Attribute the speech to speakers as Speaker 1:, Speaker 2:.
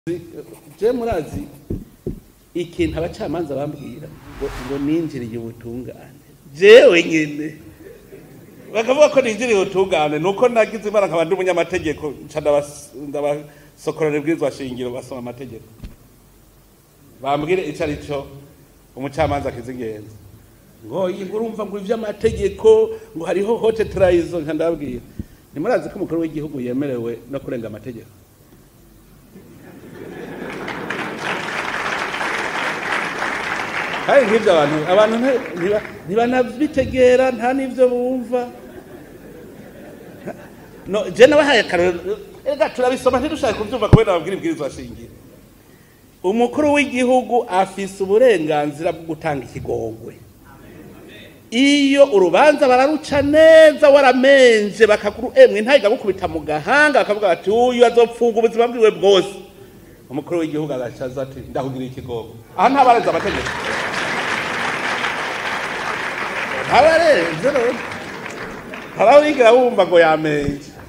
Speaker 1: je murazi ikintu abacamanza bambwira ngo ngo ninjiriye ubutungane jewe nyene bakavuga ko ninjiriye ubutungane nuko nagize imana nkaba ndi umunyamategeko nca ndabas- ndabasokorera ibwirizwa shingiro basoma amategeko bambwire ico ari co umucamanza akiza ingenzi ngo iyi ngo urumva ngo ivy'amategeko ngo hariho hote trayizo nka ndababwira ntimurazi ko umukuru w'igihugu yemerewe no kurenga amategeko kandi nk'ibyo abantu abantu nti- ntiba- ntibanabitegera nta n'ibyo bumva no je nabahaye akarorero ega turabisoma ntidushaka kubyumva kubera babwira ibwirizwa shingiro umukuru w'igihugu afise uburenganzira bwo gutanga ikigongwe iyo urubanza bararuca neza waramenje bakaguru emwe ntayiga gukubita mu gahanga bakavuga bati uyu azopfunga ubuzima bwiwe bwose umukuru w'igihugu agacaza ati ndakugira ikigongo aha ntabarenze amategeko ntabarenze rero ntarawigera wumva ngo yamenje